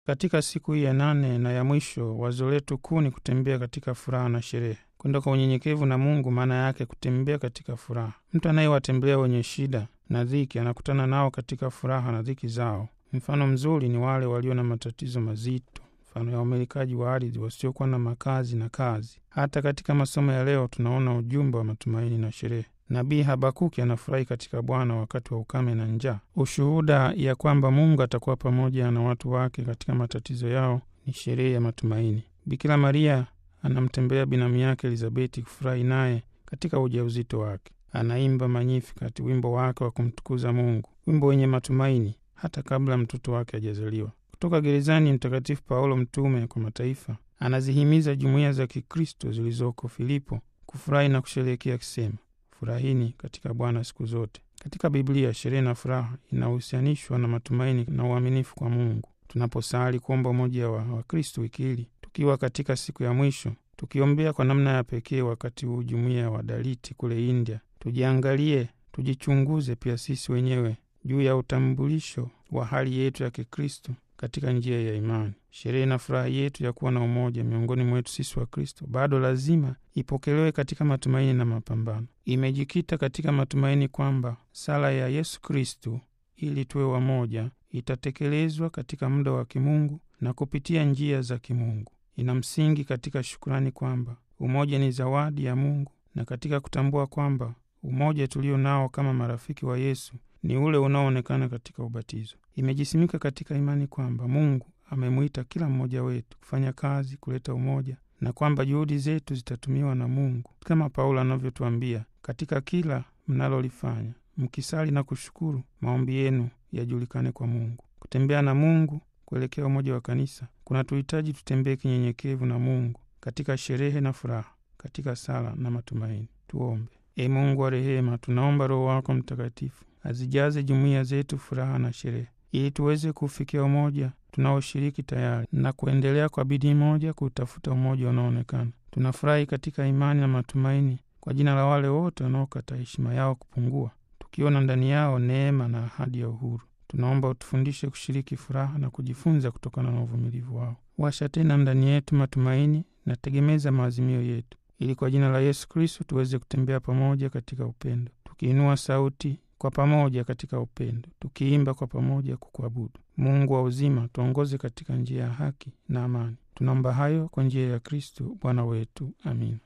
Katika siku hii ya nane na ya mwisho, wazo letu kuu ni kutembea katika furaha na sherehe. Kwenda kwa unyenyekevu na Mungu maana yake kutembea katika furaha. Mtu anayewatembelea wenye shida na dhiki anakutana nao katika furaha na dhiki zao. Mfano mzuri ni wale walio na matatizo mazito, mfano ya wamilikaji wa ardhi wasiokuwa na makazi na kazi. Hata katika masomo ya leo tunaona ujumbe wa matumaini na sherehe. Nabii Habakuki anafurahi katika Bwana wakati wa ukame na njaa. Ushuhuda ya kwamba Mungu atakuwa pamoja na watu wake katika matatizo yao ni sherehe ya matumaini. Bikira Maria anamtembelea binamu yake Elizabeti kufurahi naye katika ujauzito wake. Anaimba Magnificat, wimbo wake wa kumtukuza Mungu, wimbo wenye matumaini hata kabla mtoto wake hajazaliwa. Kutoka gerezani, Mtakatifu Paulo mtume kwa mataifa anazihimiza jumuiya za Kikristo zilizoko Filipo kufurahi na kusherehekea akisema, furahini katika Bwana siku zote. Katika Biblia, sherehe na furaha inahusianishwa na matumaini na uaminifu kwa Mungu. Tunaposali kuomba umoja wa Wakristo wiki hili, tukiwa katika siku ya mwisho, tukiombea kwa namna ya pekee wakati huu jumuiya wa Daliti kule India, tujiangalie, tujichunguze pia sisi wenyewe juu ya utambulisho wa hali yetu ya Kikristo katika njia ya imani. Sherehe na furaha yetu ya kuwa na umoja miongoni mwetu sisi wa Kristo bado lazima ipokelewe katika matumaini na mapambano. Imejikita katika matumaini kwamba sala ya Yesu Kristo ili tuwe wamoja itatekelezwa katika muda wa kimungu na kupitia njia za kimungu. Ina msingi katika shukurani kwamba umoja ni zawadi ya Mungu na katika kutambua kwamba umoja tulio nao kama marafiki wa Yesu ni ule unaoonekana katika ubatizo. Imejisimika katika imani kwamba Mungu amemwita kila mmoja wetu kufanya kazi kuleta umoja na kwamba juhudi zetu zitatumiwa na Mungu, kama Paulo anavyotuambia, katika kila mnalolifanya mkisali na kushukuru, maombi yenu yajulikane kwa Mungu. Kutembea na Mungu kuelekea umoja wa kanisa kuna tuhitaji tutembee kinyenyekevu na Mungu katika sherehe na furaha, katika sala na matumaini. Tuombe. E Mungu wa rehema, tunaomba Roho wako Mtakatifu azijaze jumuiya zetu furaha na sherehe, ili tuweze kufikia umoja tunaoshiriki tayari na kuendelea kwa bidii moja kuutafuta umoja unaoonekana. Tunafurahi katika imani na matumaini kwa jina la wale wote wanaokata heshima yao kupungua, tukiona ndani yao neema na ahadi ya uhuru. Tunaomba utufundishe kushiriki furaha na kujifunza kutokana na uvumilivu wao. Washa tena ndani yetu matumaini na tegemeza maazimio yetu, ili kwa jina la Yesu Kristo tuweze kutembea pamoja katika upendo, tukiinua sauti kwa pamoja katika upendo, tukiimba kwa pamoja kukuabudu. Mungu wa uzima, tuongoze katika njia ya haki na amani. Tunaomba hayo kwa njia ya Kristo Bwana wetu, amina.